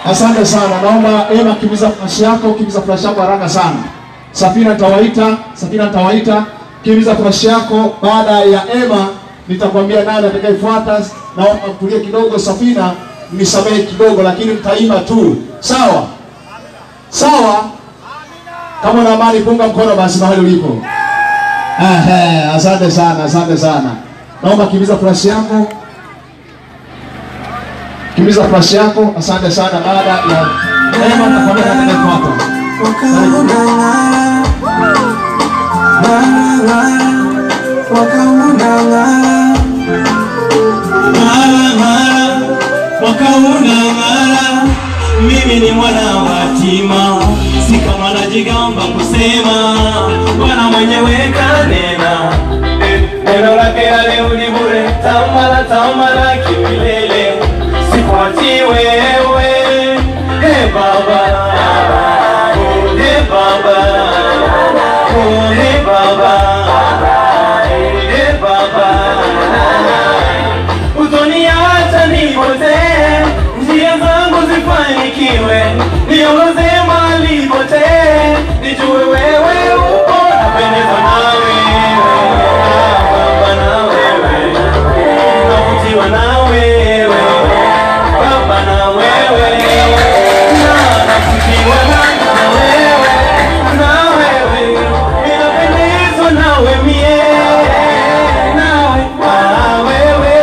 Asante sana. Naomba Ema, kimbiza flash yako, kimbiza flash yako haraka sana. Safina nitawaita, Safina nitawaita. Kimbiza flash yako. Baada ya Ema nitakwambia nani atakayefuata. Naomba mtulie kidogo, Safina, nisamehe kidogo, lakini mtaimba tu, sawa sawa. Kama una amani, punga mkono basi mahali ulipo. Ehe, asante sana, asante sana. Naomba kimbiza flash yako, kimbiza flash yako. Asante sana. Baada ya Ema nitakwambia nani atakayefuata. wakaunang'ara mimi ni mwana wa yatima si kama najigamba kusema bwana mwenyewe kanena neno lake haliudi bure tamala tamala kimilele sifuati wewe he baba he baba he baba he baba utoniacha nipotee, njia zangu zifanikiwe, niongoze mahali pote, nijue wewe upo, napendezwa na wewe, Baba na wewe, navutiwa na wewe, Baba na wewe, na navutiwa na na wewe, na wewe, ninapendezwa nawe mie, nawe, na wewe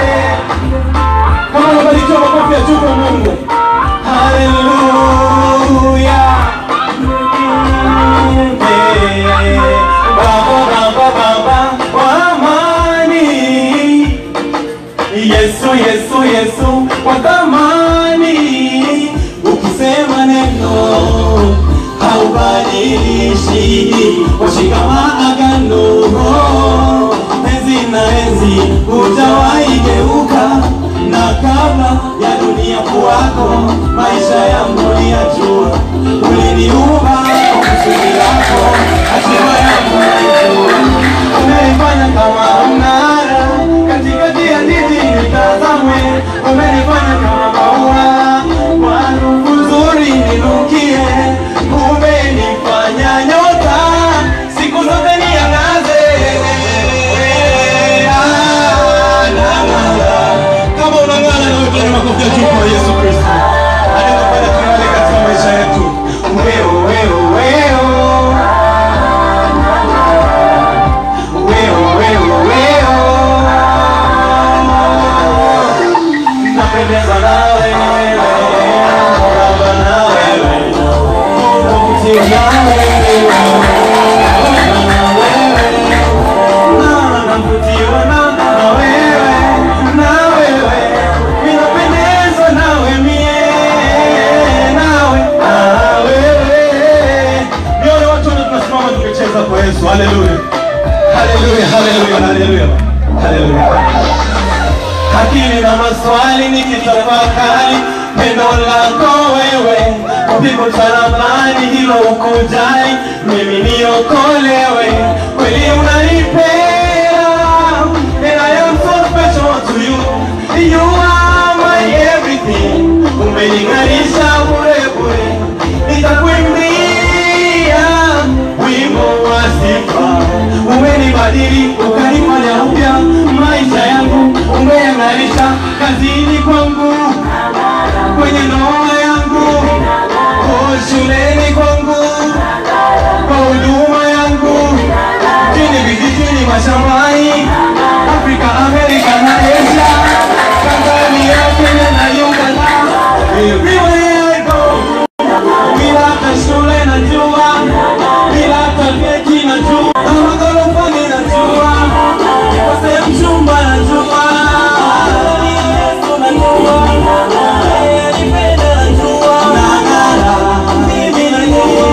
kama unabarikiwa makofi ya juu kwa Mungu. Haleluya. Baba, Baba, Baba wa amani. Yesu, Yesu, Yesu wa thamani. Ukisema neno haubadilishi, washika maagano enzi na enzi hujawahi geuka, na kabla ya dunia kuwako, maisha yangu uliyajua, uliniumba kwa kusudi lako, hatima yangu naijua, umenifanya kama mnara katikati ya jiji nitazamwe, umenifanya kama maua kwa harufu nzuri ninukie, umenifanya nyota siku zote niangaze. Ah, nang'ara. Kama unang'ara na utoe makofi ya juu kwa Yesu Kristo. Anayefanya king'are katika maisha yetu. Weo, weo, weo. Weo, weo, weo. Napendezwa na wewe. Baba na wewe. Navutiwa na wewe. Baba na wewe. Na navutiwa na na wewe. Na wewe. Ninapendezwa nawe mie. Nawe. Na wewe. Nione watu wote tunasimama tukicheza kwa Yesu. Haleluya. Haleluya, haleluya, haleluya. Haleluya. Akili na maswali nikitafakari pendo lako wewe, pigo msalabani hilo ukujali, mimi niokolewe, kweli unanipenda, and I am so special to you, you are my everything, umening'arisha bure bure, nitakuimbia wimbo wa sifa, umenibadili ukanifanya upya maisha yangu, umeyang'arisha kazini kwangu, kwenye ndoa yangu, oh, shuleni kwangu, kwa huduma yangu, chini vijijini, mashambani, Afrika, Amerika na Asia, Tanzania, Kenya na Uganda, everywhere I go bila hata shule najua, bila hata vyeti najua, na magorofani najua, nikose mchumba najua, Yesu najua, yeye anipenda najua, nang'ara, mimi najua,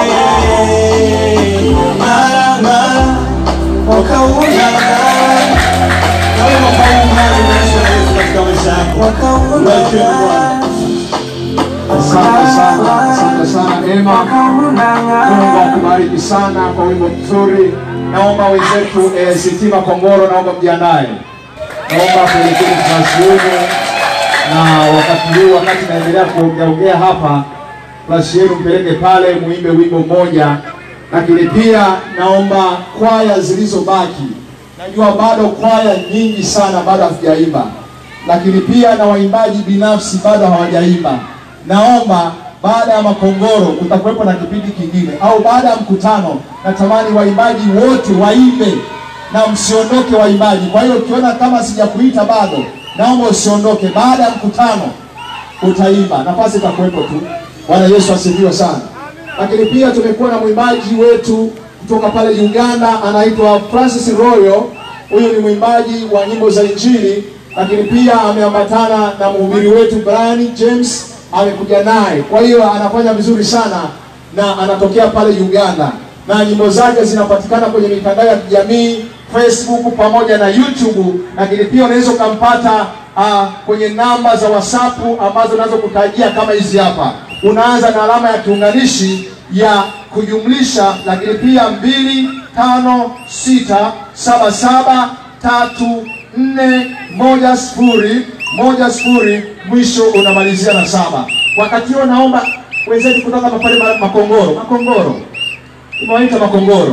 ng'ara, ng'ara, mwaka huu nang'ara. Na wewe mwaka huu ng'ara, unaonyesha Yesu katika maisha yako. Ubarikiwe na Bwana. Asante sana, asante sana Ema. Mungu akubariki sana kwa wimbo mzuri. Naomba wenzetu eh, Sitima Kongoro, naomba mjiandae, naomba kuelekea tunashuhudu na wakati huu, wakati naendelea kuongeaongea hapa, flash yenu mpeleke pale, muimbe wimbo mmoja, lakini pia naomba kwaya zilizobaki, najua bado kwaya nyingi sana bado hazijaimba, lakini pia na waimbaji binafsi bado hawajaimba. Naomba baada ya Makongoro kutakuwepo na kipindi kingine, au baada ya mkutano, natamani waimbaji wote waimbe na msiondoke waimbaji. Kwa hiyo ukiona kama sijakuita bado, naomba usiondoke. Baada ya mkutano utaimba, nafasi itakuwepo tu. Bwana Yesu asifiwe sana. Lakini pia tumekuwa na mwimbaji wetu kutoka pale Uganda, anaitwa Francis Royo. Huyu ni mwimbaji wa nyimbo za Injili, lakini pia ameambatana na mhubiri wetu Brian James, amekuja naye. Kwa hiyo anafanya vizuri sana na anatokea pale Uganda, na nyimbo zake zinapatikana kwenye mitandao ya kijamii Facebook pamoja na YouTube, lakini pia unaweza ukampata uh, kwenye namba za WhatsApp ambazo nazo kutajia kama hizi hapa. Unaanza na alama ya kiunganishi ya kujumlisha, lakini pia mbili tano sita saba saba tatu nne moja sifuri moja sifuri mwisho unamalizia na saba. Wakati huo naomba wenzetu kutoka pale ma- Makongoro, Makongoro umewaita Makongoro,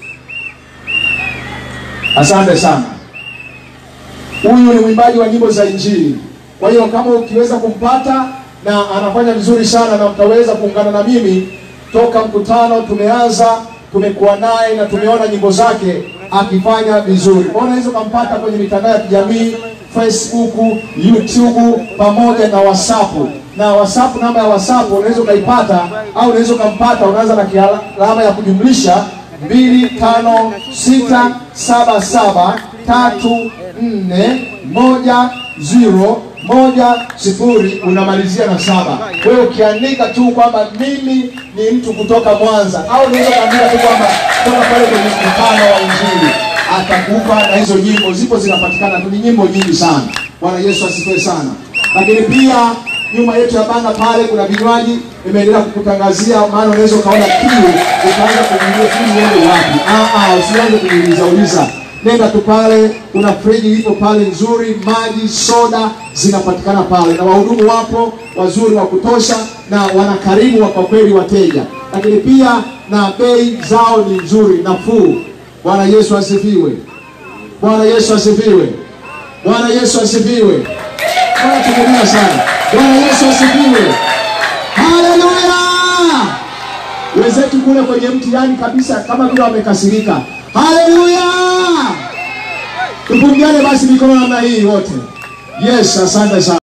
asante sana. Huyu ni mwimbaji wa nyimbo za Injili. Kwa hiyo kama ukiweza kumpata na anafanya vizuri sana, na mtaweza kuungana na mimi toka mkutano tumeanza, tumekuwa naye na tumeona nyimbo zake akifanya vizuri. Kwa hiyo unaweza ukampata kwenye mitandao ya kijamii Facebook, YouTube pamoja na WhatsApp. Na WhatsApp, namba ya WhatsApp unaweza ukaipata au unaweza ukampata, unaanza na kiala- alama ya kujumlisha mbili tano sita saba saba tatu nne moja zero moja sifuri unamalizia na saba. Wewe ukiandika tu kwamba mimi ni mtu kutoka Mwanza, au unaweza kuandika tu kwamba toka pale kwenye mkutano wa Injili, atakupa na hizo nyimbo zipo zinapatikana tu, ni nyimbo nyingi sana. Bwana Yesu asifiwe sana. Lakini pia nyuma yetu ya banda pale kuna vinywaji imeendelea kukutangazia, maana unaweza ukaona kiu ukaanza kujiuliza kiu uende wapi. Ah, ah, usianze kujiuliza uliza, nenda tu pale, kuna friji ipo pale nzuri, maji, soda zinapatikana pale, na wahudumu wapo wazuri wa kutosha, na wanakarimu wa kwa kweli wateja, lakini pia na bei zao ni nzuri, nafuu. Bwana Yesu asifiwe. Bwana Yesu asifiwe. Bwana Yesu asifiwe. Bwana tukulia sana. Bwana Yesu asifiwe. Haleluya! Wenzetu kule kwenye mtihani kabisa kama vile wamekasirika. Haleluya! Tupungiane basi mikono namna hii wote. Yes, asante sana.